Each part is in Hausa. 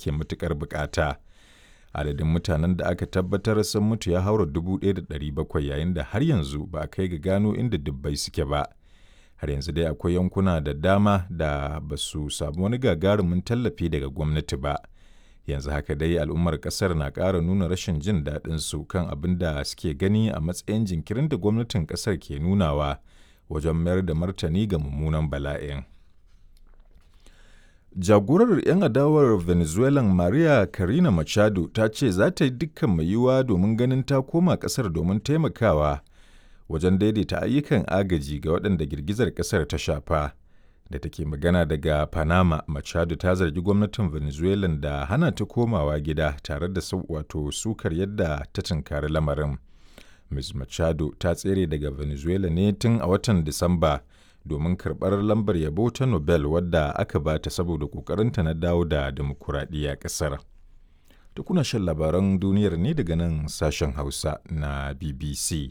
ake matuƙar bukata. Adadin mutanen da aka tabbatar sun mutu ya haura 1,700 yayin da har yanzu ba a kai ga gano inda dubbai suke ba. Har yanzu dai akwai yankuna da dama da ba su samu wani gagarumin tallafi daga gwamnati ba. Yanzu haka dai al'ummar ƙasar na ƙara nuna rashin jin daɗin su kan abin da suke gani a matsayin jinkirin da gwamnatin ƙasar ke nunawa wajen mayar da martani ga mummunan bala'in. Jagorar 'yan adawar Venezuelan Maria Corina Machado ta ce za ta yi dukkan mai yiwuwa domin ganin ta koma ƙasar domin taimakawa wajen daidaita ayyukan agaji ga waɗanda girgizar ƙasar ta shafa. Da take magana daga Panama, Machado ta zargi gwamnatin Venezuelan da hana ta komawa gida tare da wato sukar yadda ta tunkari lamarin. Ms. Machado ta tsere daga Venezuela ne tun a watan Disamba. domin karɓar lambar yabo ta Nobel wadda aka ba ta saboda ƙoƙarinta na dawo da demokuraɗiyya ƙasar. Tukuna shan labaran duniyar ne daga nan sashen Hausa na BBC.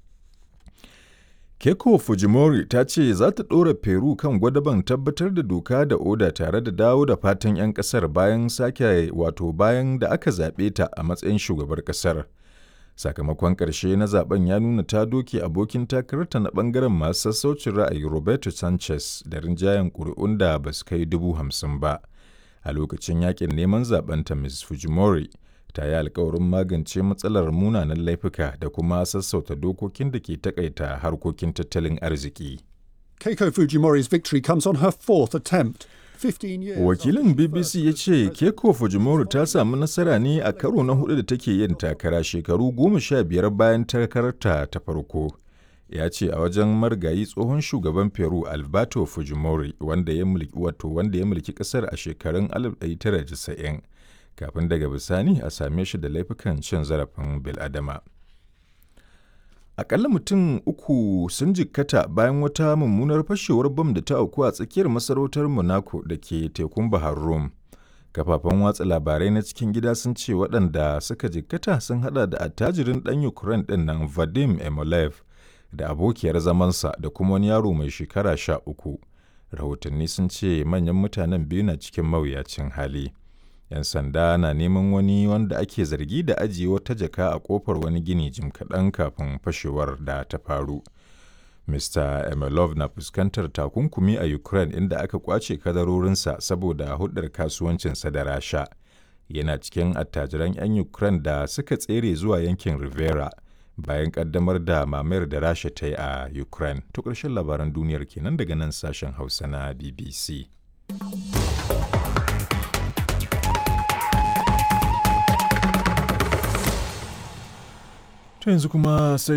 Keiko Fujimori ta ce za ta ɗora Peru kan gwadaban tabbatar da doka da oda tare da dawo da fatan 'yan ƙasar bayan sake wato bayan da aka zaɓe ta a matsayin shugabar ƙasar. sakamakon ƙarshe na zaben ya nuna ta doke abokin takararta na ɓangaren masu sassaucin ra'ayi roberto sanchez da rinjayen ƙuri'un da ba su kai dubu hamsin ba a lokacin yakin neman zabenta ms fujimori ta yi alkawarin magance matsalar munanan laifuka da kuma sassauta dokokin da ke takaita harkokin tattalin arziki Keiko Fujimori's victory comes on her fourth attempt. Wakilin BBC ya ce Keiko Fujimori ta samu nasara ne a karo na hudu da take yin takara shekaru goma sha biyar bayan takararta ta farko. Ya ce a wajen marigayi tsohon shugaban Peru Alberto Fujimori wanda ya mulki wato wanda ya mulki kasar a shekarun 1990 kafin daga bisani a same shi da laifukan cin zarafin bil'adama. Akalla mutum uku sun jikkata bayan wata mummunar fashewar bam da ta auku a tsakiyar masarautar Monaco da ke tekun Bahar Rum. Kafafen watsa labarai na cikin gida sun ce waɗanda suka jikkata sun hada da attajirin ɗan Ukraine ɗin nan Vadim Emolev da abokiyar zamansa da kuma wani yaro mai shekara sha uku. Rahotanni sun ce manyan mutanen biyu na cikin mawuyacin hali. 'yan sanda na neman wani wanda ake zargi da ajiye wata jaka a kofar wani gini jim kaɗan kafin fashewar da ta faru. Mr. Emelov na fuskantar takunkumi a Ukraine inda aka kwace kadarorinsa saboda hudar kasuwancinsa da Rasha. Yana cikin attajiran 'yan Ukraine da suka tsere zuwa yankin Rivera bayan kaddamar da mamayar da Rasha ta yi a Ukraine. To ƙarshen labaran duniyar kenan daga nan sashen Hausa na BBC. To yanzu kuma sai